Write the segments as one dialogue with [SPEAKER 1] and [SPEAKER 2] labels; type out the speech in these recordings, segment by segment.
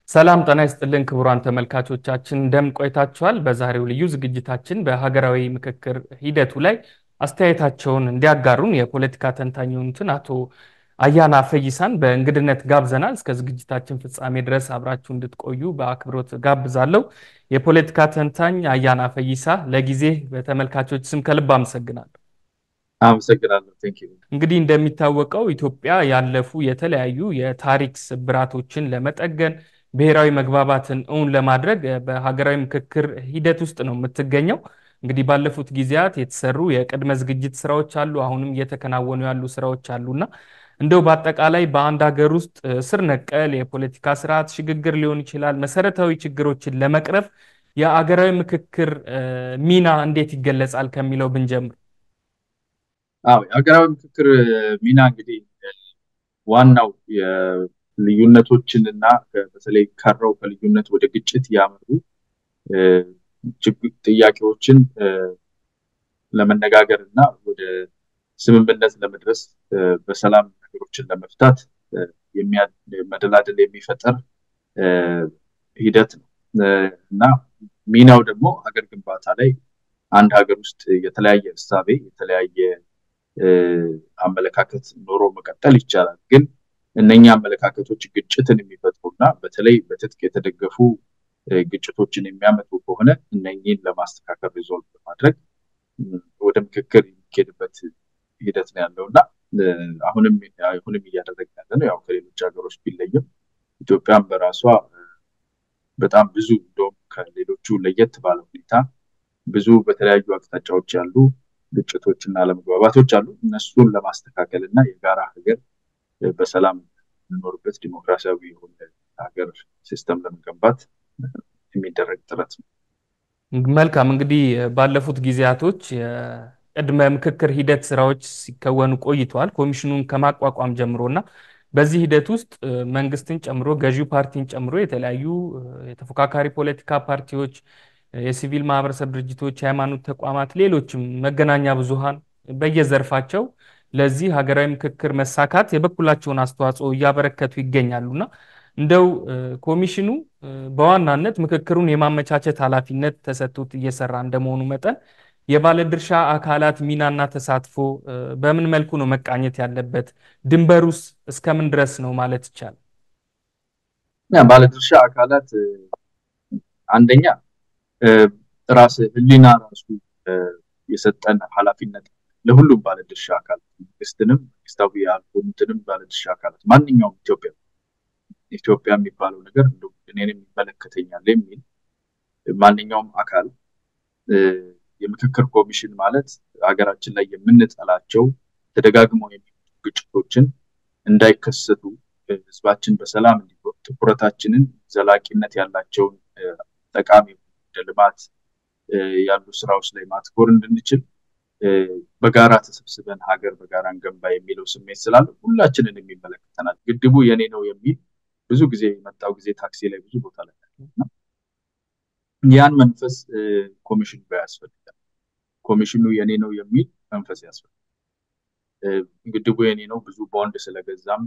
[SPEAKER 1] ሰላም ጤና ይስጥልን ክቡራን ተመልካቾቻችን እንደምን ቆይታችኋል? በዛሬው ልዩ ዝግጅታችን በሀገራዊ ምክክር ሂደቱ ላይ አስተያየታቸውን እንዲያጋሩን የፖለቲካ ተንታኝ የሆኑትን አቶ አያና ፈይሳን በእንግድነት ጋብዘናል። እስከ ዝግጅታችን ፍጻሜ ድረስ አብራችሁ እንድትቆዩ በአክብሮት ጋብዛለሁ። የፖለቲካ ተንታኝ አያና ፈይሳ፣ ለጊዜ በተመልካቾች ስም ከልብ አመሰግናለሁ።
[SPEAKER 2] አመሰግናለሁ።
[SPEAKER 1] እንግዲህ እንደሚታወቀው ኢትዮጵያ ያለፉ የተለያዩ የታሪክ ስብራቶችን ለመጠገን ብሔራዊ መግባባትን እውን ለማድረግ በሀገራዊ ምክክር ሂደት ውስጥ ነው የምትገኘው። እንግዲህ ባለፉት ጊዜያት የተሰሩ የቅድመ ዝግጅት ስራዎች አሉ፣ አሁንም እየተከናወኑ ያሉ ስራዎች አሉና እንደው በአጠቃላይ በአንድ ሀገር ውስጥ ስር ነቀል የፖለቲካ ስርዓት ሽግግር ሊሆን ይችላል፣ መሰረታዊ ችግሮችን ለመቅረፍ የአገራዊ ምክክር ሚና እንዴት ይገለጻል ከሚለው ብንጀምር።
[SPEAKER 2] አዎ የሀገራዊ ምክክር ሚና እንግዲህ ዋናው ልዩነቶችን እና በተለይ ከረው ከልዩነት ወደ ግጭት ያመሩ ጥያቄዎችን ለመነጋገር እና ወደ ስምምነት ለመድረስ በሰላም ነገሮችን ለመፍታት መደላደል የሚፈጠር ሂደት ነው እና ሚናው ደግሞ ሀገር ግንባታ ላይ አንድ ሀገር ውስጥ የተለያየ እሳቤ የተለያየ አመለካከት ኖሮ መቀጠል ይቻላል ግን እነኛ አመለካከቶች ግጭትን የሚፈጥሩና በተለይ በትጥቅ የተደገፉ ግጭቶችን የሚያመጡ ከሆነ እነኚህን ለማስተካከል ሪዞልቭ በማድረግ ወደ ምክክር የሚኬድበት ሂደት ነው ያለው እና አሁንም አሁንም እያደረግን ያለ ነው። ያው ከሌሎች ሀገሮች ቢለይም ኢትዮጵያም በራሷ በጣም ብዙ እንደውም ከሌሎቹ ለየት ባለ ሁኔታ ብዙ በተለያዩ አቅጣጫዎች ያሉ ግጭቶች እና አለመግባባቶች አሉ። እነሱን ለማስተካከል እና የጋራ ሀገር በሰላም የምንኖርበት ዲሞክራሲያዊ የሆነ ሀገር ሲስተም ለመገንባት የሚደረግ ጥረት ነው።
[SPEAKER 1] መልካም እንግዲህ ባለፉት ጊዜያቶች የቅድመ ምክክር ሂደት ስራዎች ሲከወኑ ቆይተዋል። ኮሚሽኑን ከማቋቋም ጀምሮ እና በዚህ ሂደት ውስጥ መንግስትን ጨምሮ ገዢው ፓርቲን ጨምሮ የተለያዩ የተፎካካሪ ፖለቲካ ፓርቲዎች፣ የሲቪል ማህበረሰብ ድርጅቶች፣ የሃይማኖት ተቋማት፣ ሌሎችም መገናኛ ብዙሃን በየዘርፋቸው ለዚህ ሀገራዊ ምክክር መሳካት የበኩላቸውን አስተዋጽኦ እያበረከቱ ይገኛሉና እንደው ኮሚሽኑ በዋናነት ምክክሩን የማመቻቸት ኃላፊነት ተሰጥቶት እየሰራ እንደመሆኑ መጠን የባለድርሻ አካላት ሚናና ተሳትፎ በምን መልኩ ነው መቃኘት ያለበት? ድንበሩስ እስከምን ድረስ ነው ማለት ይቻላል?
[SPEAKER 2] ባለድርሻ አካላት አንደኛ ራስ ህሊና ራሱ የሰጠን ኃላፊነት ለሁሉም ባለድርሻ አካላት መንግስትንም መንግስታዊ ያልሆኑትንም ባለድርሻ አካላት ማንኛውም ኢትዮጵያ ኢትዮጵያ የሚባለው ነገር እኔንም ይመለከተኛል የሚል ማንኛውም አካል የምክክር ኮሚሽን ማለት ሀገራችን ላይ የምንጠላቸው ተደጋግመው የሚመጡ ግጭቶችን እንዳይከሰቱ ህዝባችን በሰላም እንዲኖር ትኩረታችንን ዘላቂነት ያላቸውን ጠቃሚ ልማት ያሉ ስራዎች ላይ ማትኮር እንድንችል በጋራ ተሰብስበን ሀገር በጋራ እንገንባ የሚለው ስሜት ስላለ ሁላችንን የሚመለከተናል። ግድቡ የኔ ነው የሚል ብዙ ጊዜ የመጣው ጊዜ ታክሲ ላይ ብዙ ቦታ ላይ ያን መንፈስ ኮሚሽኑ ጋር ያስፈልጋል። ኮሚሽኑ የኔ ነው የሚል መንፈስ ያስፈልጋል። ግድቡ የኔ ነው ብዙ ቦንድ ስለገዛም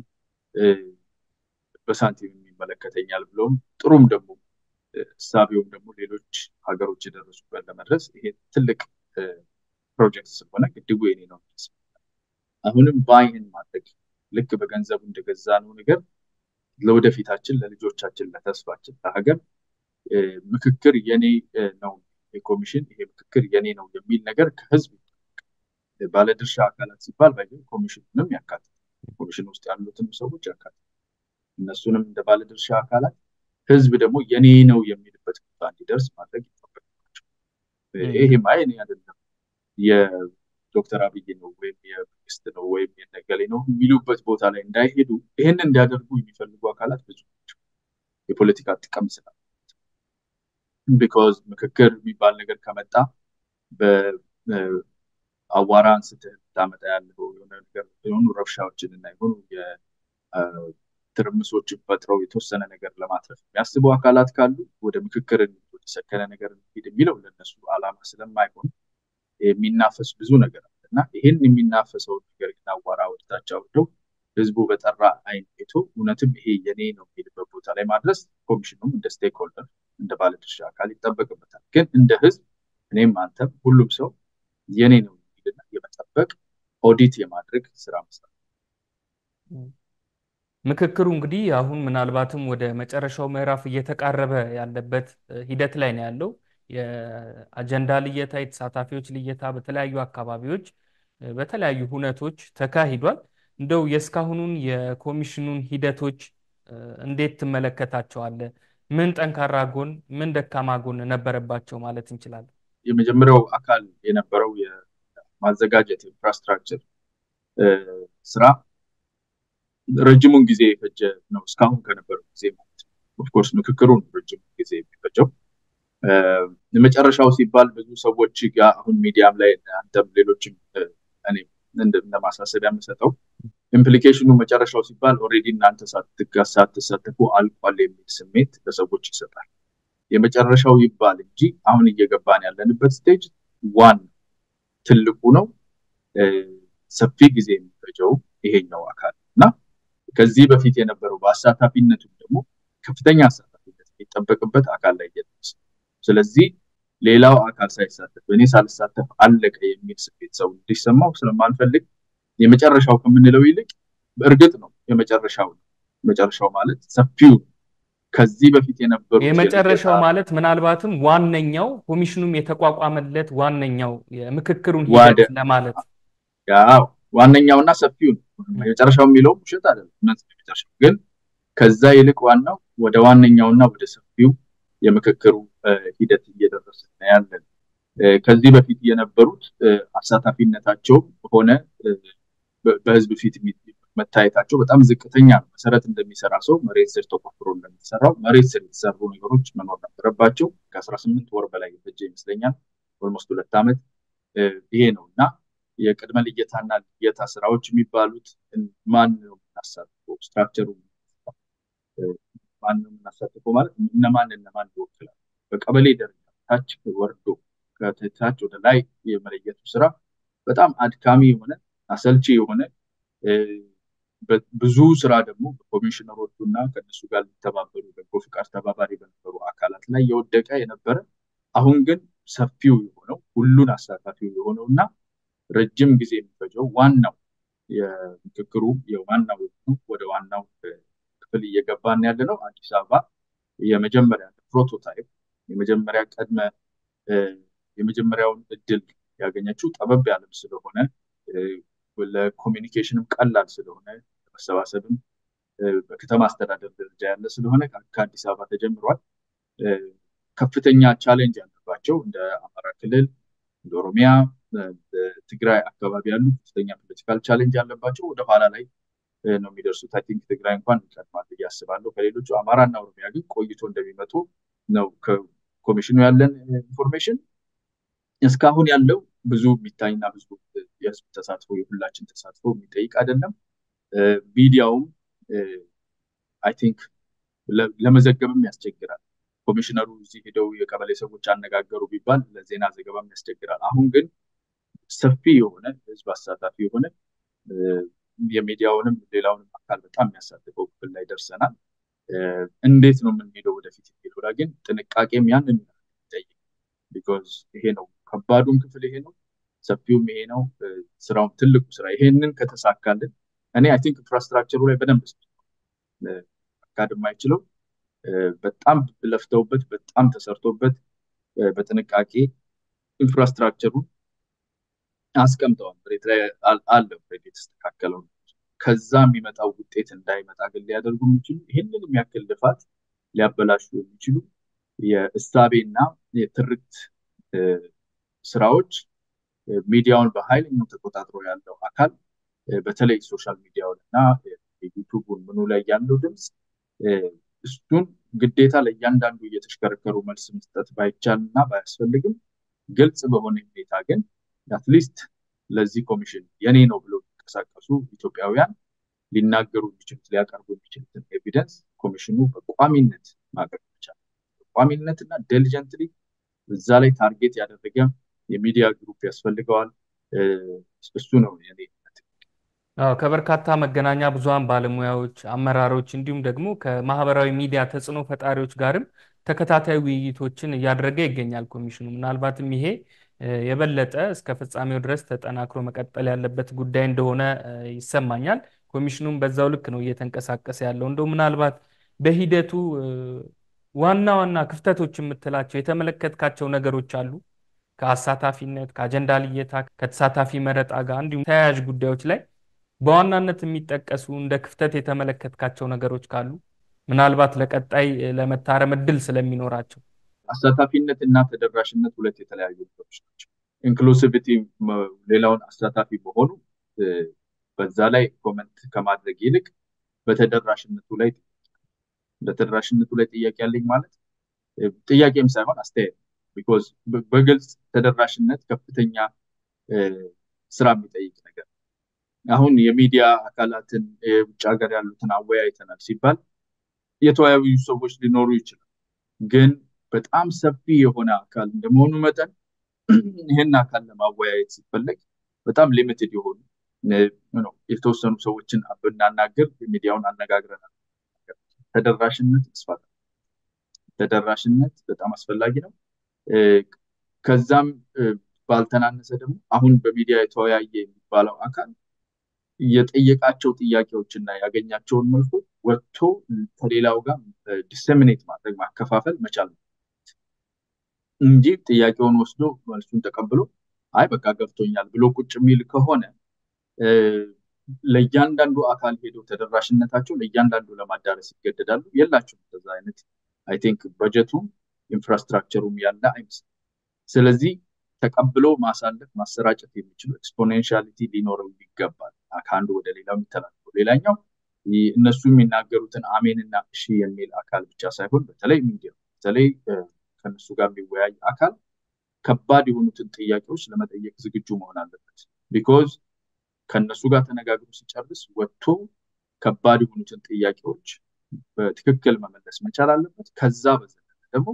[SPEAKER 2] በሳንቲም የሚመለከተኛል ብሎም ጥሩም ደግሞ እሳቤውም ደግሞ ሌሎች ሀገሮች የደረሱበት ለመድረስ ይሄ ትልቅ ፕሮጀክት ስለሆነ ግድቡ የኔ ነው። አሁንም ባይህን ማድረግ ልክ በገንዘቡ እንደገዛ ነው ነገር ለወደፊታችን፣ ለልጆቻችን፣ ለተስፋችን፣ ለሀገር ምክክር የኔ ነው የኮሚሽን ይሄ ምክክር የኔ ነው የሚል ነገር ከህዝብ ባለድርሻ አካላት ሲባል ባይ ኮሚሽኑንም ያካትታል። ኮሚሽን ውስጥ ያሉትን ሰዎች ያካትታል። እነሱንም እንደ ባለድርሻ አካላት ህዝብ ደግሞ የኔ ነው የሚልበት ቦታ እንዲደርስ ማድረግ ይጠበቅባቸው። ይሄ ማየኔ አይደለም የዶክተር አብይ ነው ወይም የመንግስት ነው ወይም የነገሌ ነው የሚሉበት ቦታ ላይ እንዳይሄዱ ይህን እንዲያደርጉ የሚፈልጉ አካላት ብዙ ናቸው። የፖለቲካ ጥቅም ስላለ ቢኮዝ ምክክር የሚባል ነገር ከመጣ በአዋራ አንስተህ ታመጣ ያለው የሆነ ነገር የሆኑ ረብሻዎችን እና የሆኑ ትርምሶችን ፈጥረው የተወሰነ ነገር ለማትረፍ የሚያስቡ አካላት ካሉ ወደ ምክክር ወደ ሰከነ ነገር እንሂድ የሚለው ለነሱ አላማ ስለማይሆን የሚናፈስ ብዙ ነገር አለ እና ይህን የሚናፈሰውን ነገር ግን አዋራ ወደታች አውርደው ህዝቡ በጠራ አይን አይቶ እውነትም ይሄ የኔ ነው የሚልበት ቦታ ላይ ማድረስ ኮሚሽኑም እንደ ስቴክ ሆልደር እንደ ባለድርሻ አካል ይጠበቅበታል። ግን እንደ ህዝብ እኔም አንተም ሁሉም ሰው የኔ ነው የሚልና የመጠበቅ ኦዲት የማድረግ ስራ መስራት
[SPEAKER 1] ምክክሩ እንግዲህ አሁን ምናልባትም ወደ መጨረሻው ምዕራፍ እየተቃረበ ያለበት ሂደት ላይ ነው ያለው። የአጀንዳ ልየታ፣ የተሳታፊዎች ልየታ በተለያዩ አካባቢዎች በተለያዩ ሁነቶች ተካሂዷል። እንደው የእስካሁኑን የኮሚሽኑን ሂደቶች እንዴት ትመለከታቸዋለህ? ምን ጠንካራ ጎን፣ ምን ደካማ ጎን ነበረባቸው ማለት እንችላለን?
[SPEAKER 2] የመጀመሪያው አካል የነበረው የማዘጋጀት ኢንፍራስትራክቸር ስራ ረጅሙን ጊዜ የፈጀ ነው። እስካሁን ከነበረው ጊዜ ማለት ነው። ኦፍኮርስ ምክክሩን ረጅም ጊዜ የሚፈጀው የመጨረሻው ሲባል ብዙ ሰዎች ጋር አሁን ሚዲያም ላይ አንተም ሌሎችም እኔ እንደ ማሳሰቢያ የምሰጠው ኢምፕሊኬሽኑ መጨረሻው ሲባል ኦልሬዲ እናንተ ሳትሳተፉ አልቋል የሚል ስሜት ለሰዎች ይሰጣል። የመጨረሻው ይባል እንጂ አሁን እየገባን ያለንበት ስቴጅ ዋን ትልቁ ነው። ሰፊ ጊዜ የሚፈጀው ይሄኛው አካል እና ከዚህ በፊት የነበረው በአሳታፊነቱም ደግሞ ከፍተኛ አሳታፊነት የሚጠበቅበት አካል ላይ እየደረሰ ስለዚህ ሌላው አካል ሳይሳተፍ እኔ ሳልሳተፍ አለቀ የሚል ስሜት ሰው እንዲሰማው ስለማልፈልግ የመጨረሻው ከምንለው ይልቅ እርግጥ ነው የመጨረሻው መጨረሻው ማለት ሰፊው ከዚህ በፊት የነበሩ
[SPEAKER 1] የመጨረሻው ማለት ምናልባትም ዋነኛው ኮሚሽኑም የተቋቋመለት ዋነኛው የምክክሩን ሂደት ለማለት
[SPEAKER 2] ያው ዋነኛውና ሰፊው ነው። የመጨረሻው የሚለው ውሸት አይደለም፣ እውነት ነው የመጨረሻው። ግን ከዛ ይልቅ ዋናው ወደ ዋነኛውና ወደ ሰፊው የምክክሩ ሂደት እየደረሰ ያለን ከዚህ በፊት የነበሩት አሳታፊነታቸውም ሆነ በህዝብ ፊት መታየታቸው በጣም ዝቅተኛ ነው። መሰረት እንደሚሰራ ሰው መሬት ስር ተቆፍሮ እንደሚሰራው መሬት ስር የተሰሩ ነገሮች መኖር ነበረባቸው። ከአስራ ስምንት ወር በላይ የፈጀ ይመስለኛል፣ ኦልሞስት ሁለት ዓመት ይሄ ነው እና የቅድመ ልየታና ልየታ ስራዎች የሚባሉት ማን ነው የምናሳትፈው? ስትራክቸሩ ማን ነው የምናሳትፈው ማለት እነማን እነማን ይወክላል? በቀበሌ ደረጃ ታች ወርዶ ከታች ወደ ላይ የመለየቱ ስራ በጣም አድካሚ የሆነ አሰልቺ የሆነ ብዙ ስራ ደግሞ በኮሚሽነሮቹ እና ከነሱ ጋር ሊተባበሩ በጎ ፍቃድ ተባባሪ በነበሩ አካላት ላይ የወደቀ የነበረ አሁን ግን ሰፊው የሆነው ሁሉን አሳታፊው የሆነው እና ረጅም ጊዜ የሚፈጀው ዋናው የምክክሩ የዋናው ወደ ዋናው ክፍል እየገባን ያለ ነው። አዲስ አበባ የመጀመሪያ ፕሮቶታይፕ የመጀመሪያ ቀድመ የመጀመሪያውን እድል ያገኘችው ጠበብ ያለም ስለሆነ ለኮሚኒኬሽንም ቀላል ስለሆነ ለመሰባሰብም በከተማ አስተዳደር ደረጃ ያለ ስለሆነ ከአዲስ አበባ ተጀምሯል። ከፍተኛ ቻሌንጅ ያለባቸው እንደ አማራ ክልል፣ እንደ ኦሮሚያ፣ ትግራይ አካባቢ ያሉ ከፍተኛ ፖለቲካል ቻሌንጅ ያለባቸው ወደ ኋላ ላይ ነው የሚደርሱት። አይ ቲንክ ትግራይ እንኳን ይቀድማል ብዬ አስባለሁ ከሌሎቹ። አማራና ኦሮሚያ ግን ቆይቶ እንደሚመጡ ነው ከኮሚሽኑ ያለን ኢንፎርሜሽን። እስካሁን ያለው ብዙ የሚታይና ብዙ የህዝብ ተሳትፎ የሁላችን ተሳትፎ የሚጠይቅ አይደለም። ሚዲያውም አይ ቲንክ ለመዘገብም ያስቸግራል። ኮሚሽነሩ እዚህ ሄደው የቀበሌ ሰዎች አነጋገሩ ቢባል ለዜና ዘገባም ያስቸግራል። አሁን ግን ሰፊ የሆነ ህዝብ አሳታፊ የሆነ የሚዲያውንም ሌላውንም አካል በጣም የሚያሳትፈው ክፍል ላይ ደርሰናል። እንዴት ነው የምንሄደው ወደፊት የሚለው ላይ ግን ጥንቃቄም ያንን ይጠይቅ። ቢኮዝ ይሄ ነው ከባዱም ክፍል ይሄ ነው፣ ሰፊውም ይሄ ነው። ስራውም ትልቁ ስራ ይሄንን ከተሳካልን እኔ አይ ቲንክ ኢንፍራስትራክቸሩ ላይ በደንብ አካድ የማይችለው በጣም ለፍተውበት በጣም ተሰርቶበት በጥንቃቄ ኢንፍራስትራክቸሩን አስቀምጠዋል። መሬት ላይ አለ የተስተካከለው። ከዛ የሚመጣው ውጤት እንዳይመጣ ግን ሊያደርጉ የሚችሉ ይህንን የሚያክል ልፋት ሊያበላሹ የሚችሉ የእሳቤና የትርክት ስራዎች ሚዲያውን በኃይለኛው ተቆጣጥሮ ያለው አካል በተለይ ሶሻል ሚዲያውን እና ዩቱቡን ምኑ ላይ ያለው ድምፅ እሱን ግዴታ ለእያንዳንዱ እየተሽከረከሩ መልስ መስጠት ባይቻል እና ባያስፈልግም ግልጽ በሆነ ሁኔታ ግን አትሊስት ለዚህ ኮሚሽን የኔ ነው ብሎ የሚንቀሳቀሱ ኢትዮጵያውያን ሊናገሩ የሚችሉት ሊያቀርቡ የሚችሉትን ኤቪደንስ ኮሚሽኑ በቋሚነት ማቅረብ ይቻላል። በቋሚነት እና ዴሊጀንትሊ እዛ ላይ ታርጌት ያደረገ የሚዲያ ግሩፕ ያስፈልገዋል። እሱ ነው የኔ
[SPEAKER 1] አዎ ከበርካታ መገናኛ ብዙሃን ባለሙያዎች፣ አመራሮች እንዲሁም ደግሞ ከማህበራዊ ሚዲያ ተጽዕኖ ፈጣሪዎች ጋርም ተከታታይ ውይይቶችን እያደረገ ይገኛል ኮሚሽኑ። ምናልባትም ይሄ የበለጠ እስከ ፍጻሜው ድረስ ተጠናክሮ መቀጠል ያለበት ጉዳይ እንደሆነ ይሰማኛል። ኮሚሽኑም በዛው ልክ ነው እየተንቀሳቀሰ ያለው። እንደው ምናልባት በሂደቱ ዋና ዋና ክፍተቶች የምትላቸው የተመለከትካቸው ነገሮች አሉ? ከአሳታፊነት፣ ከአጀንዳ ልየታ፣ ከተሳታፊ መረጣ ጋር እንዲሁም ተያያዥ ጉዳዮች ላይ በዋናነት የሚጠቀሱ እንደ ክፍተት የተመለከትካቸው ነገሮች ካሉ ምናልባት ለቀጣይ ለመታረም እድል ስለሚኖራቸው።
[SPEAKER 2] አሳታፊነት እና ተደራሽነት ሁለት የተለያዩ ነገሮች ናቸው። ኢንክሉሲቪቲ ሌላውን አሳታፊ መሆኑ በዛ ላይ ኮመንት ከማድረግ ይልቅ በተደራሽነቱ ላይ በተደራሽነቱ ላይ ጥያቄ ያለኝ ማለት ጥያቄም ሳይሆን አስተያየት ቢኮዝ በግልጽ ተደራሽነት ከፍተኛ ስራ የሚጠይቅ ነገር አሁን የሚዲያ አካላትን የውጭ ሀገር ያሉትን አወያይተናል ሲባል የተወያዩ ሰዎች ሊኖሩ ይችላል። ግን በጣም ሰፊ የሆነ አካል እንደመሆኑ መጠን ይህን አካል ለማወያየት ሲፈለግ በጣም ሊሚትድ የሆኑ የተወሰኑ ሰዎችን ብናናገር ሚዲያውን አነጋግረናል። ተደራሽነት መስፋት ተደራሽነት በጣም አስፈላጊ ነው። ከዛም ባልተናነሰ ደግሞ አሁን በሚዲያ የተወያየ የሚባለው አካል የጠየቃቸው ጥያቄዎች እና ያገኛቸውን መልሶች ወጥቶ ከሌላው ጋር ዲሰሚኔት ማድረግ ማከፋፈል መቻል ነው እንጂ ጥያቄውን ወስዶ መልሱን ተቀብሎ አይ በቃ ገብቶኛል ብሎ ቁጭ የሚል ከሆነ ለእያንዳንዱ አካል ሄዶ ተደራሽነታቸው ለእያንዳንዱ ለማዳረስ ይገደዳሉ። የላቸውም በዛ አይነት አይ ቲንክ በጀቱም ኢንፍራስትራክቸሩም ያለ አይመስልም። ስለዚህ ተቀብሎ ማሳለፍ ማሰራጨት የሚችሉ ኤክስፖኔንሻሊቲ ሊኖረው ይገባል። ከአንዱ ወደ ሌላው የሚተላለፈው ሌላኛው እነሱ የሚናገሩትን አሜንና እሺ የሚል አካል ብቻ ሳይሆን በተለይ ሚዲያ በተለይ ከነሱ ጋር የሚወያይ አካል ከባድ የሆኑትን ጥያቄዎች ለመጠየቅ ዝግጁ መሆን አለበት። ቢኮዝ ከነሱ ጋር ተነጋግሮ ሲጨርስ ወጥቶ ከባድ የሆኑትን ጥያቄዎች በትክክል መመለስ መቻል አለበት። ከዛ በዘለለ ደግሞ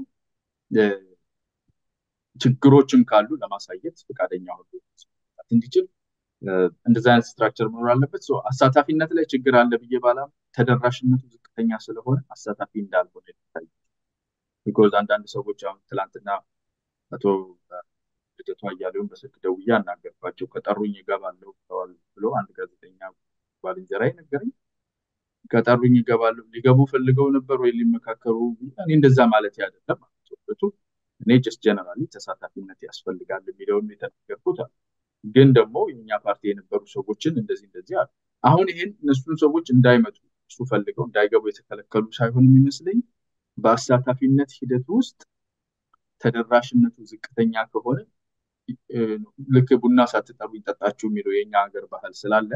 [SPEAKER 2] ችግሮችም ካሉ ለማሳየት ፈቃደኛ ሆኖ እንዲችል እንደዚ አይነት ስትራክቸር መኖር አለበት። አሳታፊነት ላይ ችግር አለ ብዬ ባላም ተደራሽነቱ ዝቅተኛ ስለሆነ አሳታፊ እንዳልሆነ ይታይ። ቢኮዝ አንዳንድ ሰዎች አሁን ትላንትና አቶ ልደቱ አያሌውን በስልክ ደውዬ አናገርኳቸው። ከጠሩኝ እገባለሁ ብሎ አንድ ጋዜጠኛ ባልንጀራ ነገረኝ። ከጠሩኝ እገባለሁ ሊገቡ ፈልገው ነበር ወይ ሊመካከሩ? እኔ እንደዛ ማለት አይደለም ማለት እኔ ጀስት ጀነራሊ ተሳታፊነት ያስፈልጋል የሚለውን የተናገርኩት አለ። ግን ደግሞ የኛ ፓርቲ የነበሩ ሰዎችን እንደዚህ እንደዚህ አሉ። አሁን ይሄን እነሱን ሰዎች እንዳይመጡ እሱ ፈልገው እንዳይገቡ የተከለከሉ ሳይሆን የሚመስለኝ በአሳታፊነት ሂደት ውስጥ ተደራሽነቱ ዝቅተኛ ከሆነ ልክ ቡና ሳትጠሩ ይጠጣችሁ የሚለው የኛ ሀገር ባህል ስላለ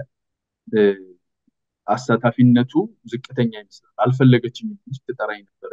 [SPEAKER 2] አሳታፊነቱ ዝቅተኛ ይመስላል። አልፈለገችኝ ስትጠራኝ ነበረ።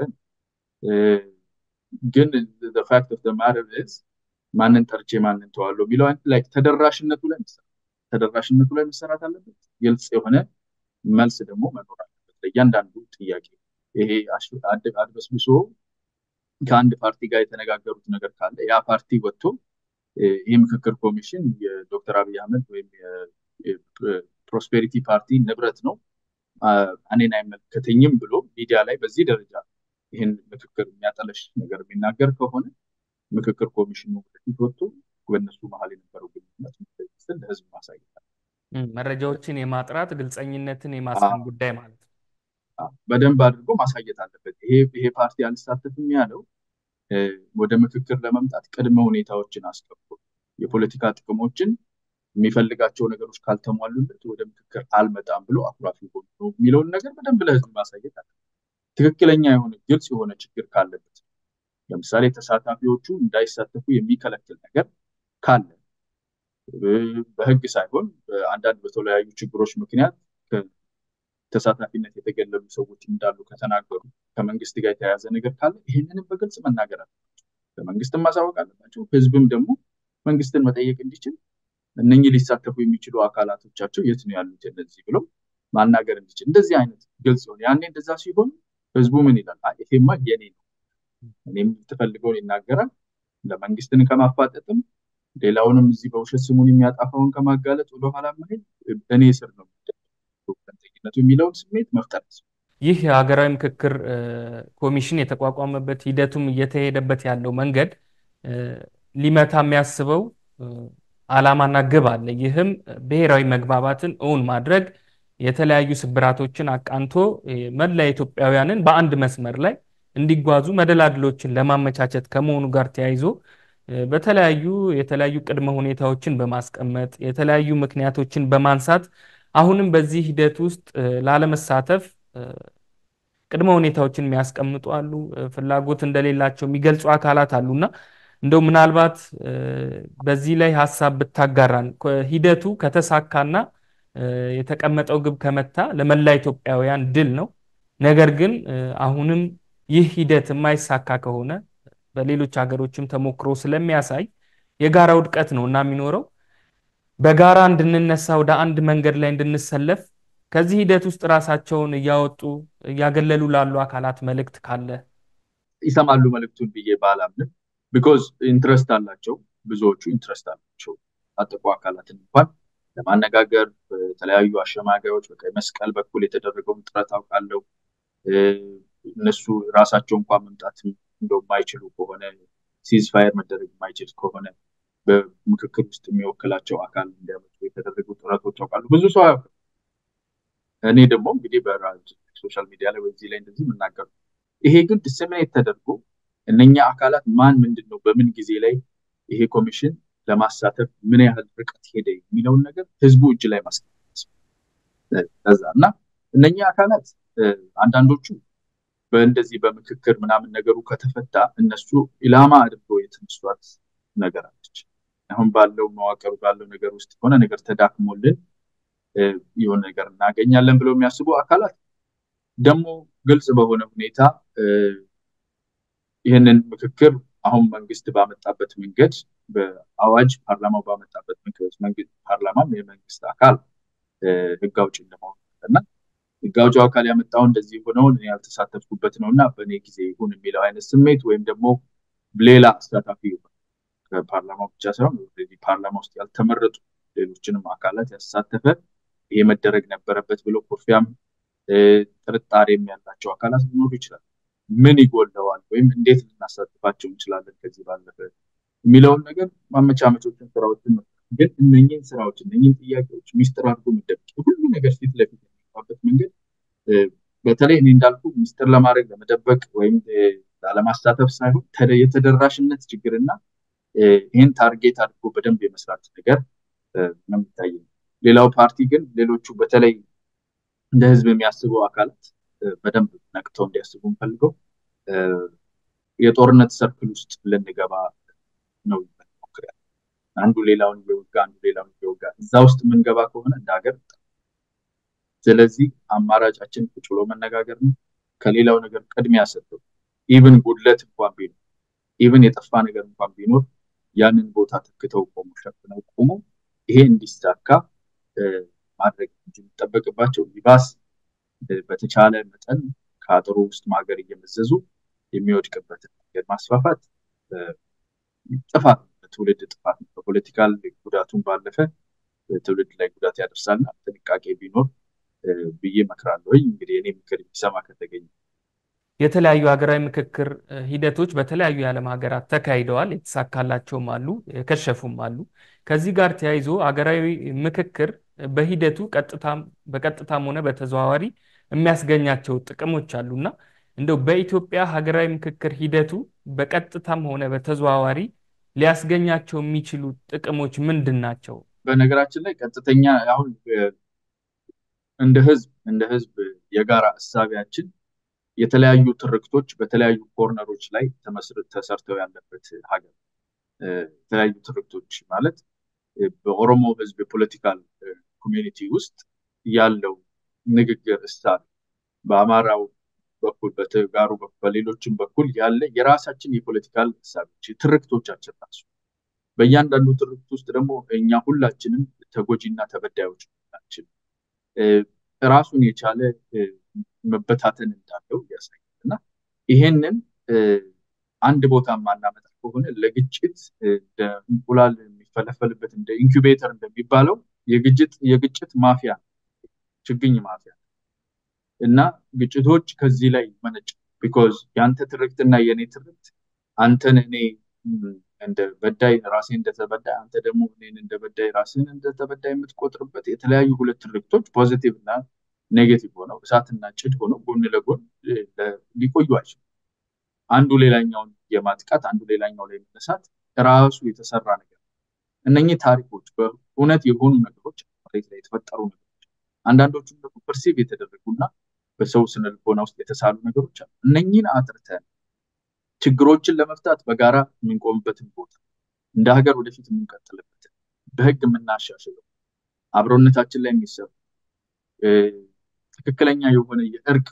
[SPEAKER 2] ግን ፋክት ኦፍ ማተር ኢዝ ማንን ጠርቼ ማንን ተዋለሁ የሚለው ላይ ተደራሽነቱ ላይ መሰራት ተደራሽነቱ ላይ መሰራት አለበት። ግልጽ የሆነ መልስ ደግሞ መኖር አለበት ለእያንዳንዱ ጥያቄ። ይሄ አድበስብሶ ከአንድ ፓርቲ ጋር የተነጋገሩት ነገር ካለ ያ ፓርቲ ወጥቶ ይህ ምክክር ኮሚሽን የዶክተር አብይ አህመድ ወይም ፕሮስፔሪቲ ፓርቲ ንብረት ነው እኔን አይመለከተኝም ብሎ ሚዲያ ላይ በዚህ ደረጃ ይህን ምክክር የሚያጠለሽ ነገር የሚናገር ከሆነ ምክክር ኮሚሽኑ ወደፊት ወጥቶ በእነሱ መሀል የነበረው ግንኙነት ስል ለህዝብ ማሳየት
[SPEAKER 1] መረጃዎችን የማጥራት ግልፀኝነትን የማስፈን ጉዳይ ማለት ነው።
[SPEAKER 2] በደንብ አድርጎ ማሳየት አለበት። ይሄ ፓርቲ አልሳተፍም ያለው ወደ ምክክር ለመምጣት ቅድመ ሁኔታዎችን አስቀምጦ የፖለቲካ ጥቅሞችን የሚፈልጋቸው ነገሮች ካልተሟሉለት ወደ ምክክር አልመጣም ብሎ አኩራፊ ሆኖ የሚለውን ነገር በደንብ ለህዝብ ማሳየት አለ። ትክክለኛ የሆነ ግልጽ የሆነ ችግር ካለበት ለምሳሌ ተሳታፊዎቹ እንዳይሳተፉ የሚከለክል ነገር ካለ በህግ ሳይሆን አንዳንድ በተለያዩ ችግሮች ምክንያት ተሳታፊነት የተገለሉ ሰዎች እንዳሉ ከተናገሩ ከመንግስት ጋር የተያያዘ ነገር ካለ ይህንንም በግልጽ መናገር አለባቸው። ለመንግስትም ማሳወቅ አለባቸው። ህዝብም ደግሞ መንግስትን መጠየቅ እንዲችል እነኚህ ሊሳተፉ የሚችሉ አካላቶቻቸው የት ነው ያሉት እነዚህ ብሎ ማናገር እንዲችል እንደዚህ አይነት ግልጽ ሆነ። ያኔ እንደዛ ሲሆን ህዝቡ ምን ይላል? ይሄማ የኔ ነው፣ እኔም የምትፈልገውን ይናገራል። ለመንግስትን ከማፋጠጥም ሌላውንም እዚህ በውሸት ስሙን የሚያጣፋውን ከማጋለጥ ወደኋላ መሄድ እኔ ስር ነው አስፈላጊነቱ የሚለውን ስሜት መፍጠር
[SPEAKER 1] ይህ የሀገራዊ ምክክር ኮሚሽን የተቋቋመበት ሂደቱም እየተሄደበት ያለው መንገድ ሊመታ የሚያስበው ዓላማና ግብ አለ። ይህም ብሔራዊ መግባባትን እውን ማድረግ፣ የተለያዩ ስብራቶችን አቃንቶ መላ ኢትዮጵያውያንን በአንድ መስመር ላይ እንዲጓዙ መደላድሎችን ለማመቻቸት ከመሆኑ ጋር ተያይዞ በተለያዩ የተለያዩ ቅድመ ሁኔታዎችን በማስቀመጥ የተለያዩ ምክንያቶችን በማንሳት አሁንም በዚህ ሂደት ውስጥ ላለመሳተፍ ቅድመ ሁኔታዎችን የሚያስቀምጡ አሉ። ፍላጎት እንደሌላቸው የሚገልጹ አካላት አሉና እንደው ምናልባት በዚህ ላይ ሀሳብ ብታጋራን ሂደቱ ከተሳካና የተቀመጠው ግብ ከመታ ለመላ ኢትዮጵያውያን ድል ነው። ነገር ግን አሁንም ይህ ሂደት የማይሳካ ከሆነ በሌሎች ሀገሮችም ተሞክሮ ስለሚያሳይ የጋራ ውድቀት ነው እና የሚኖረው በጋራ እንድንነሳ ወደ አንድ መንገድ ላይ እንድንሰለፍ ከዚህ ሂደት ውስጥ ራሳቸውን እያወጡ እያገለሉ ላሉ አካላት መልእክት ካለ
[SPEAKER 2] ይሰማሉ መልእክቱን ብዬ ባላምንም ቢኮዝ ኢንትረስት አላቸው። ብዙዎቹ ኢንትረስት አላቸው። ታጠቁ አካላትን እንኳን ለማነጋገር በተለያዩ አሸማጋዮች በቀይ መስቀል በኩል የተደረገውን ጥረት አውቃለሁ። እነሱ ራሳቸው እንኳን መምጣት እንደው የማይችሉ ከሆነ ሲዝፋየር መደረግ የማይችል ከሆነ በምክክር ውስጥ የሚወክላቸው አካል እንዲያመጡ የተደረጉ ጥረቶች አውቃሉ። ብዙ ሰው አያውቅም። እኔ ደግሞ እንግዲህ በሶሻል ሚዲያ ላይ በዚህ ላይ እንደዚህ የምናገሩ ይሄ ግን ዲስሚኔት ተደርጎ እነኛ አካላት ማን ምንድን ነው በምን ጊዜ ላይ ይሄ ኮሚሽን ለማሳተፍ ምን ያህል ርቀት ሄደ የሚለውን ነገር ህዝቡ እጅ ላይ ማስቀመጥ ከዛ እና እነኛ አካላት አንዳንዶቹ በእንደዚህ በምክክር ምናምን ነገሩ ከተፈታ እነሱ ኢላማ አድርገው የተነሷት ነገር አለች። አሁን ባለው መዋቅሩ ባለው ነገር ውስጥ የሆነ ነገር ተዳክሞልን የሆነ ነገር እናገኛለን ብለው የሚያስቡ አካላት ደግሞ ግልጽ በሆነ ሁኔታ ይህንን ምክክር አሁን መንግስት ባመጣበት መንገድ በአዋጅ ፓርላማው ባመጣበት መንገድ ፓርላማም የመንግስት አካል ህግ አውጭ እንደመሆኑ እና ህግ አውጪው አካል ያመጣው እንደዚህ ሆነውን ያልተሳተፍኩበት ነው እና በእኔ ጊዜ ይሁን የሚለው አይነት ስሜት ወይም ደግሞ ሌላ አሳታፊ ከፓርላማው ብቻ ሳይሆን ፓርላማ ውስጥ ያልተመረጡ ሌሎችንም አካላት ያሳተፈ ይሄ መደረግ ነበረበት ብሎ ኩርፊያም ጥርጣሬም ያላቸው አካላት ሊኖሩ ይችላል። ምን ይጎለዋል ወይም እንዴት ልናሳትፋቸው እንችላለን ከዚህ ባለፈ የሚለውን ነገር ማመቻመቾችን ስራዎችን ነው። ግን እነኝህን ስራዎች እነኝህን ጥያቄዎች ሚስጥር አድርጎ መደበቅ ሁሉ ነገር ፊት ለፊት የሚባበት መንገድ በተለይ እኔ እንዳልኩ ሚስጥር ለማድረግ ለመደበቅ ወይም ላለማሳተፍ ሳይሆን የተደራሽነት ችግርና ይህን ታርጌት አድርጎ በደንብ የመስራት ነገር ነው የሚታየኝ። ሌላው ፓርቲ ግን ሌሎቹ በተለይ እንደ ህዝብ የሚያስቡ አካላት በደንብ ነቅተው እንዲያስቡ እንፈልገው የጦርነት ሰርክል ውስጥ ልንገባ ነው ሞክሪያ አንዱ ሌላውን እየወጋ አንዱ ሌላውን እየወጋ እዛ ውስጥ የምንገባ ከሆነ እንደ ሀገር ስለዚህ አማራጫችን ቁጭ ብሎ መነጋገር ነው። ከሌላው ነገር ቅድሚያ ሰጥተው ኢቭን ጉድለት እንኳን ቢኖር ኢቭን የጠፋ ነገር እንኳን ቢኖር ያንን ቦታ ተክተው ቆሙ ሸፍነው ቆሙ ይሄ እንዲሳካ ማድረግ እንጂ የሚጠበቅባቸው ይባስ በተቻለ መጠን ከአጥሩ ውስጥ ማገር እየመዘዙ የሚወድቅበትን መንገድ ማስፋፋት ጥፋት ትውልድ ጥፋት ነው። በፖለቲካል ጉዳቱን ባለፈ ትውልድ ላይ ጉዳት ያደርሳልና ጥንቃቄ ቢኖር ብዬ እመክራለሁ። እንግዲህ እኔ ምክር የሚሰማ ከተገኘ
[SPEAKER 1] የተለያዩ ሀገራዊ ምክክር ሂደቶች በተለያዩ የዓለም ሀገራት ተካሂደዋል። የተሳካላቸውም አሉ፣ የከሸፉም አሉ። ከዚህ ጋር ተያይዞ ሀገራዊ ምክክር በሂደቱ በቀጥታም ሆነ በተዘዋዋሪ የሚያስገኛቸው ጥቅሞች አሉና እንደው በኢትዮጵያ ሀገራዊ ምክክር ሂደቱ በቀጥታም ሆነ በተዘዋዋሪ ሊያስገኛቸው የሚችሉ ጥቅሞች ምንድን ናቸው?
[SPEAKER 2] በነገራችን ላይ ቀጥተኛ አሁን እንደ ህዝብ እንደ ህዝብ የጋራ እሳቢያችን የተለያዩ ትርክቶች በተለያዩ ኮርነሮች ላይ ተሰርተው ያለበት ሀገር የተለያዩ ትርክቶች ማለት በኦሮሞ ህዝብ የፖለቲካል ኮሚኒቲ ውስጥ ያለው ንግግር እሳቤ በአማራው በኩል በተጋሩ በኩል በሌሎችም በኩል ያለ የራሳችን የፖለቲካል እሳቤዎች ትርክቶቻችን ራሱ በእያንዳንዱ ትርክት ውስጥ ደግሞ እኛ ሁላችንም ተጎጂና ተበዳዮች ናችን ራሱን የቻለ መበታተን እንዳለው ያሳያል እና ይሄንን አንድ ቦታ ማናመጣ ከሆነ ለግጭት እንደ እንቁላል የሚፈለፈልበት እንደ ኢንኩቤተር እንደሚባለው የግጭት የግጭት ማፊያ ችግኝ ማፊያ እና ግጭቶች ከዚህ ላይ መነጭ ቢኮዝ የአንተ ትርክትና የእኔ ትርክት አንተን እኔ እንደ በዳይ ራሴ እንደተበዳይ አንተ ደግሞ እኔን እንደ በዳይ ራስን እንደተበዳይ የምትቆጥርበት የተለያዩ ሁለት ትርክቶች ፖዚቲቭ እና ኔጌቲቭ ሆነው እሳትና ጭድ ሆነው ጎን ለጎን ሊቆዩ አይችሉም። አንዱ ሌላኛውን የማጥቃት አንዱ ሌላኛው ላይ መነሳት ራሱ የተሰራ ነገር እነኚህ ታሪኮች በእውነት የሆኑ ነገሮች መሬት ላይ የተፈጠሩ ነገሮች አንዳንዶቹም ደግሞ ፐርሲቭ የተደረጉና በሰው ስነ ልቦና ውስጥ የተሳሉ ነገሮች አሉ። እነኚህን አጥርተን ችግሮችን ለመፍታት በጋራ የምንቆምበትን ቦታ እንደ ሀገር ወደፊት የምንቀጥልበትን በህግ የምናሻሽለው አብሮነታችን ላይ የሚሰሩ ትክክለኛ የሆነ የእርቅ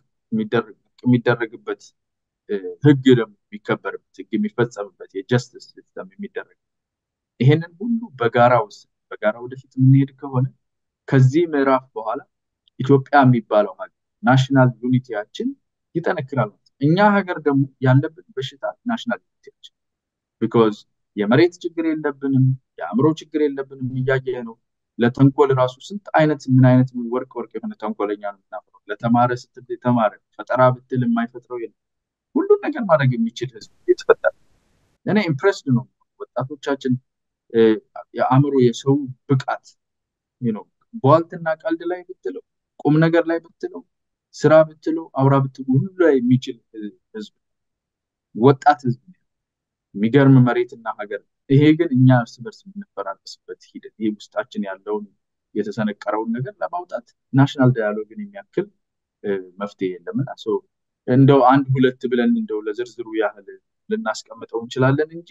[SPEAKER 2] የሚደረግበት ህግ ደግሞ የሚከበርበት ህግ የሚፈጸምበት የጀስትስ ሲስተም የሚደረግ ይሄንን ሁሉ በጋራ ውስጥ በጋራ ወደፊት የምንሄድ ከሆነ ከዚህ ምዕራፍ በኋላ ኢትዮጵያ የሚባለው ሀገር ናሽናል ዩኒቲያችን ይጠነክራል ማለት እኛ ሀገር ደግሞ ያለብን በሽታ ናሽናል ዩኒቲያችን ቢኮዝ የመሬት ችግር የለብንም፣ የአእምሮ ችግር የለብንም። እያየ ነው። ለተንኮል ራሱ ስንት አይነት ምን አይነት ወርቅ ወርቅ የሆነ ተንኮለኛ ነው የምናፈረው። ለተማረ ስትል የተማረ ፈጠራ ብትል የማይፈጥረው የለም። ሁሉን ነገር ማድረግ የሚችል ህዝብ የተፈጠረ እኔ ኢምፕሬስድ ነው። ወጣቶቻችን የአእምሮ የሰው ብቃት ነው። በዋልትና ቀልድ ላይ ብትለው ቁም ነገር ላይ ብትለው ስራ ብትለው አውራ ብትለው ሁሉ ላይ የሚችል ህዝብ ወጣት ህዝብ የሚገርም መሬትና ሀገር ይሄ ግን እኛ እርስ በርስ የምንፈራረስበት ሂደት ይሄ ውስጣችን ያለውን የተሰነቀረውን ነገር ለማውጣት ናሽናል ዳያሎግን የሚያክል መፍትሄ የለምና እንደው አንድ ሁለት ብለን እንደው ለዝርዝሩ ያህል ልናስቀምጠው እንችላለን እንጂ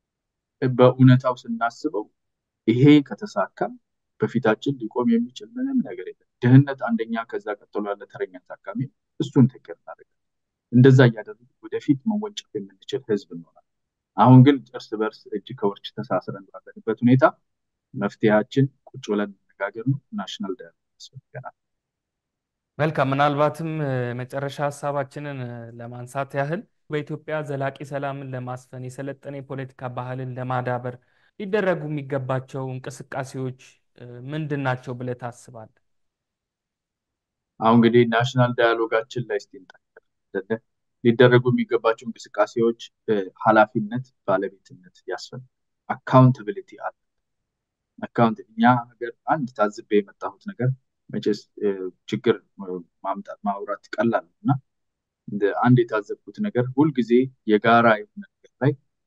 [SPEAKER 2] በእውነታው ስናስበው ይሄ ከተሳካ በፊታችን ሊቆም የሚችል ምንም ነገር የለም። ድህነት አንደኛ፣ ከዛ ቀጥሎ ያለ ተረኛ ታካሚ እሱን ተገር እናደርጋለን። እንደዛ እያደረግን ወደፊት መወንጨፍ የምንችል ህዝብ እንሆናለን። አሁን ግን እርስ በርስ እጅ ከወርች ተሳስረን ባለንበት ሁኔታ መፍትሄያችን ቁጭ ብለን መነጋገር ነው። ናሽናል ዳያሎግ ያስፈልገናል።
[SPEAKER 1] መልካም። ምናልባትም መጨረሻ ሀሳባችንን ለማንሳት ያህል በኢትዮጵያ ዘላቂ ሰላምን ለማስፈን የሰለጠነ የፖለቲካ ባህልን ለማዳበር ሊደረጉ የሚገባቸው እንቅስቃሴዎች ምንድን ናቸው ብለህ ታስባለህ?
[SPEAKER 2] አሁን እንግዲህ ናሽናል ዳያሎጋችን ላይ እስቲ ሊደረጉ የሚገባቸው እንቅስቃሴዎች ኃላፊነት፣ ባለቤትነት ያስፈልጋል። አካውንታብሊቲ አለ። አካውንት እኛ ሀገር አንድ ታዝቤ የመጣሁት ነገር መቼስ ችግር ማምጣት ማውራት ቀላል ነው እና አንድ የታዘብኩት ነገር ሁልጊዜ የጋራ የሆነ ነገር ላይ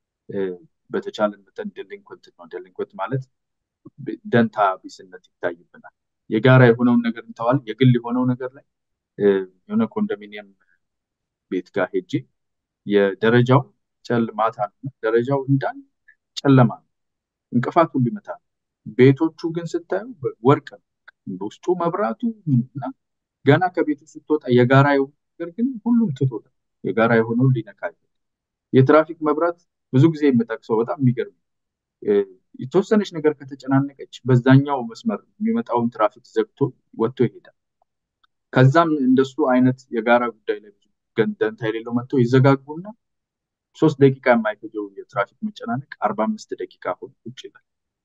[SPEAKER 2] በተቻለን መጠን ደሊንኮንት ነው። ደሊንኮንት ማለት ደንታ ቢስነት ይታይብናል። የጋራ የሆነውን ነገር እንተዋል። የግል የሆነው ነገር ላይ የሆነ ኮንዶሚኒየም ቤት ጋር ሄጄ የደረጃው ጨልማታ ነው። ደረጃው እንዳለ ጨለማ ነው። እንቅፋት ሁሉ ይመታል። ቤቶቹ ግን ስታዩ ወርቅ ነው። በውስጡ መብራቱ እና ገና ከቤቱ ስትወጣ የጋራ የሆነ ነገር ግን ሁሉም ትቶታል። የጋራ የሆነውን ሊነካ የትራፊክ መብራት ብዙ ጊዜ የምጠቅሰው በጣም የሚገርም የተወሰነች ነገር ከተጨናነቀች በዛኛው መስመር የሚመጣውን ትራፊክ ዘግቶ ወጥቶ ይሄዳል። ከዛም እንደሱ አይነት የጋራ ጉዳይ ላይ ብዙ ደንታ የሌለው መጥቶ ይዘጋጉና ሶስት ደቂቃ የማይፈጀው የትራፊክ መጨናነቅ አርባ አምስት ደቂቃ ሆኖ ቁጭ ይላል።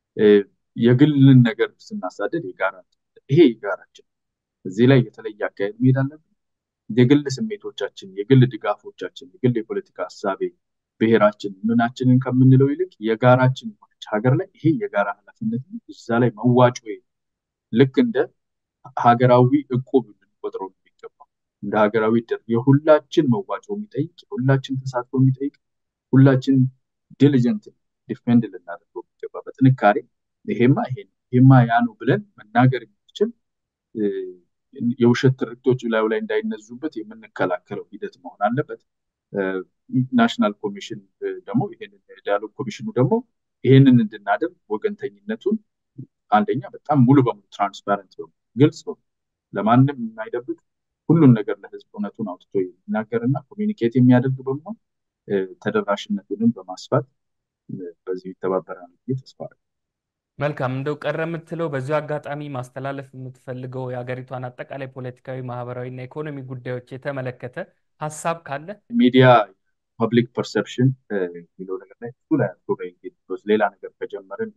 [SPEAKER 2] የግልን ነገር ስናሳደድ የጋራ ይሄ የጋራችን እዚህ ላይ የተለየ አካሄድ መሄድ አለብን። የግል ስሜቶቻችን፣ የግል ድጋፎቻችን፣ የግል የፖለቲካ ሀሳቤ ብሔራችን ምናችንን ከምንለው ይልቅ የጋራችን የሆነች ሀገር ላይ ይሄ የጋራ ኃላፊነት እዛ ላይ መዋጮ ልክ እንደ ሀገራዊ እቁብ ልንቆጥረው የሚገባው እንደ ሀገራዊ ድር የሁላችን መዋጮ የሚጠይቅ የሁላችን ተሳትፎ የሚጠይቅ ሁላችን ዲሊጀንት ዲፌንድ ልናደርገው የሚገባ በጥንካሬ ይሄማ ይሄ ይሄማ ያ ነው ብለን መናገር የሚችል የውሸት ትርክቶች ላዩ ላይ እንዳይነዙበት የምንከላከለው ሂደት መሆን አለበት። ናሽናል ኮሚሽን ደግሞ ይሄንን ዳያሎግ ኮሚሽኑ ደግሞ ይሄንን እንድናደርግ ወገንተኝነቱን አንደኛ በጣም ሙሉ በሙሉ ትራንስፓረንት ነው፣ ግልጽ ነው፣ ለማንም የማይደብቅ ሁሉን ነገር ለህዝብ እውነቱን አውጥቶ የሚናገርና ኮሚኒኬት የሚያደርግ በመሆን ተደራሽነቱንም በማስፋት በዚሁ ይተባበራል ብዬ ተስፋ
[SPEAKER 1] መልካም። እንደው ቀረ የምትለው በዚሁ አጋጣሚ ማስተላለፍ የምትፈልገው የሀገሪቷን አጠቃላይ ፖለቲካዊ፣ ማህበራዊ እና ኢኮኖሚ ጉዳዮች የተመለከተ ሀሳብ ካለ
[SPEAKER 2] ሚዲያ ፐብሊክ ፐርሰፕሽን የሚለው ነገር ላይ እሱ ላይ አትኩረ ሌላ ነገር ከጀመርን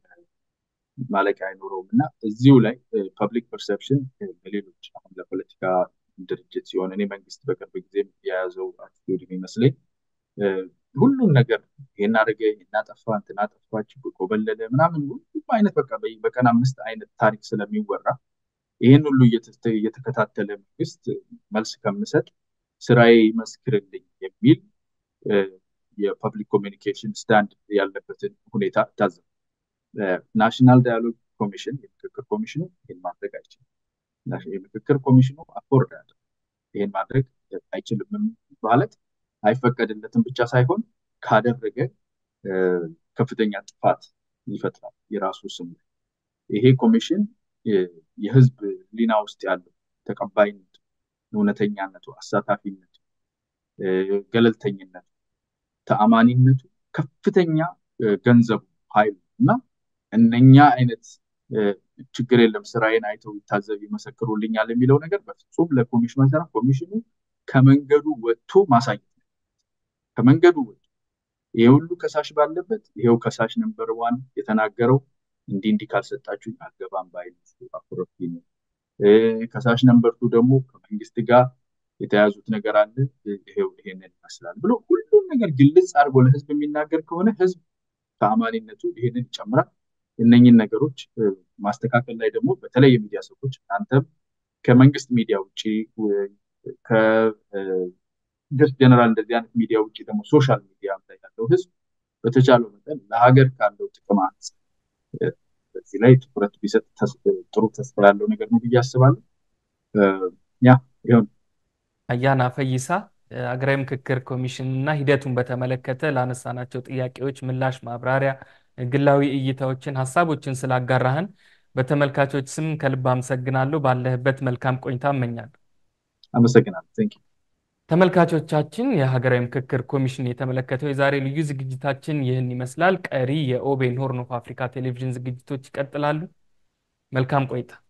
[SPEAKER 2] ማለቂያ አይኖረውም እና እዚሁ ላይ ፐብሊክ ፐርሰፕሽን በሌሎች አሁን ለፖለቲካ ድርጅት ሲሆን እኔ መንግስት በቅርብ ጊዜ የያዘው አቲቲዩድ የሚመስለኝ ሁሉን ነገር ይሄን አደረገ፣ ይሄን አጠፋ፣ እንትን አጠፋች፣ ኮበለለ ምናምን ሁሉም አይነት በቃ በቀን አምስት አይነት ታሪክ ስለሚወራ ይህን ሁሉ እየተከታተለ መንግስት መልስ ከምሰጥ ስራዬ ይመስክርልኝ የሚል የፐብሊክ ኮሚኒኬሽን ስታንድ ያለበትን ሁኔታ ታዘብ። ናሽናል ዳያሎግ ኮሚሽን የምክክር ኮሚሽኑ ይህን ማድረግ አይችልም። የምክክር ኮሚሽኑ አፎርድ ያለ ይህን ማድረግ አይችልም ማለት አይፈቀድለትም ብቻ ሳይሆን ካደረገ ከፍተኛ ጥፋት ይፈጥራል የራሱ ስም ይሄ ኮሚሽን የህዝብ ሊና ውስጥ ያለው ተቀባይነቱ፣ እውነተኛነቱ፣ አሳታፊነቱ፣ ገለልተኝነቱ፣ ተአማኒነቱ ከፍተኛ ገንዘቡ ኃይሉ እና እነኛ አይነት ችግር የለም ስራዬን አይተው ይታዘብ ይመሰክሩልኛል የሚለው ነገር በፍጹም ለኮሚሽኑ አይሰራ። ኮሚሽኑ ከመንገዱ ወጥቶ ማሳየት ነው። ከመንገዱ ወጥቶ ይሄ ሁሉ ከሳሽ ባለበት ይሄው ከሳሽ ነምበር ዋን የተናገረው እንዲህ እንዲህ ካልሰጣችሁኝ አልገባም ባይነሱ አኩረፊ ነው። ከሳሽ ነምበርቱ ደግሞ ከመንግስት ጋር የተያዙት ነገር አለ ይሄው ይሄንን ይመስላል ብሎ ሁሉም ነገር ግልጽ አድርጎ ለህዝብ የሚናገር ከሆነ ህዝብ ተአማኒነቱ ይሄንን ይጨምራል። እነኝን ነገሮች ማስተካከል ላይ ደግሞ በተለይ የሚዲያ ሰዎች እናንተም ከመንግስት ሚዲያ ውጭ ከጀስት ጀነራል እንደዚህ አይነት ሚዲያ ውጭ ደግሞ ሶሻል ሚዲያ ላይ ያለው ህዝብ በተቻለው መጠን ለሀገር ካለው ጥቅም አንጻር በዚህ ላይ ትኩረት ቢሰጥ ጥሩ ተስፋ ያለው ነገር ነው ብዬ አስባለሁ። ያ ይሁን።
[SPEAKER 1] አያና ፈይሳ ሀገራዊ ምክክር ኮሚሽን እና ሂደቱን በተመለከተ ላነሳናቸው ጥያቄዎች ምላሽ፣ ማብራሪያ፣ ግላዊ እይታዎችን፣ ሀሳቦችን ስላጋራህን በተመልካቾች ስም ከልብ አመሰግናለሁ። ባለህበት መልካም ቆይታ እመኛለሁ።
[SPEAKER 2] አመሰግናለሁ። ቴንክ
[SPEAKER 1] ተመልካቾቻችን የሀገራዊ ምክክር ኮሚሽን የተመለከተው የዛሬ ልዩ ዝግጅታችን ይህን ይመስላል። ቀሪ የኦቤን ሆርን ኦፍ አፍሪካ ቴሌቪዥን ዝግጅቶች ይቀጥላሉ። መልካም ቆይታ